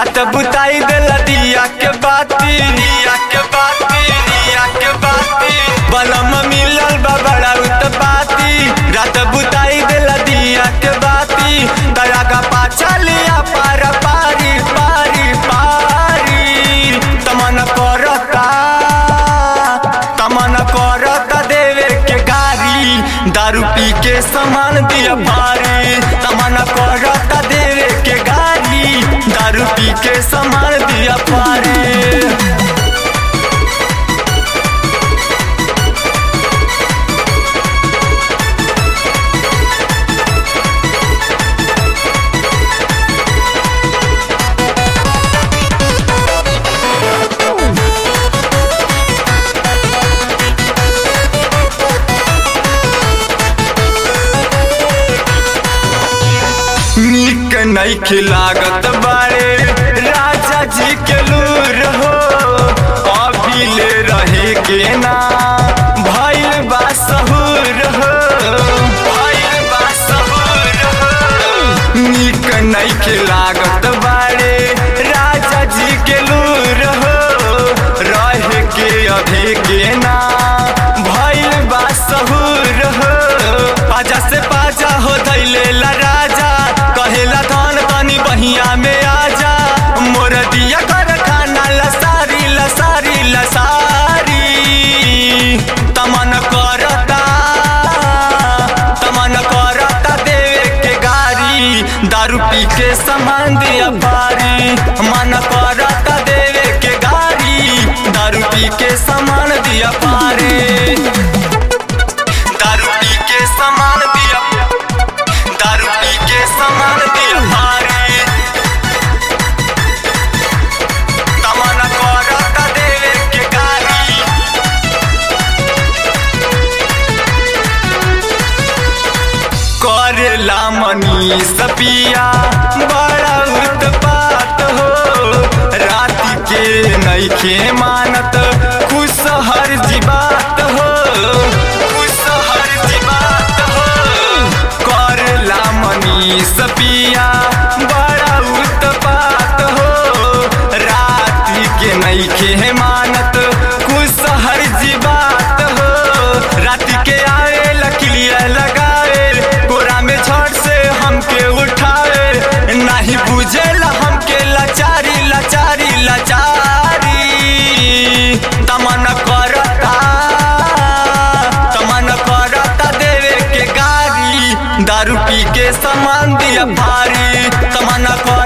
रात बुताई देला दिया के बाती दिया के बाती दिया के बाती बलम मिलल बा बड़ा उत्पाती रात बुताई देला दिया के बाती दया का पाछा लिया पार पारी पारी पारी तमन करता तमन करता देवे के गारी दारू पी के सामान दिया भारी तमन करता देवे के गारी दारू पी के सामान दिया भारी नीक नहीं खिलागत बारे राजा जी के लूर हो अभी ले रहे के ना भइल बा सहूर हो भइल बा सहूर हो नीक नहीं खिलागत बारे राजा जी के लूर हो रहे के अभी के ना भइल बा सहूर हो पाजा से पाजा हो धैले ला राजा कहेला धन तनी बहिया में आजा मोर दिया कर खाना लसारी लसारी लसारी तमन करता तमन करता देवे के गारी दारू पी के सामान दिया भारी मन करता देवे के गारी दारू पी के सामान दिया पारी दारू पी के सामान दिया दारू पी के सामान दिया भारी तमन करता देवे के गारी करेला मनी सपिया बड़ा उत्पात हो रात के नईखे मानत खुश हर जीवात हो खुश हर जीवात हो करेला मनी सपिया बड़ा उत्पात हो रात के नईखे मानत खुश हर जीवात हो रात के आए लकलिया लगाए कोरा में छड़ से हमके उठाए नहीं बुझेला हमके लाचारी लाचारी लाचारी तमन करता तमन करता देवे के गारी दारू पी के सामान दिया भारी तमन कर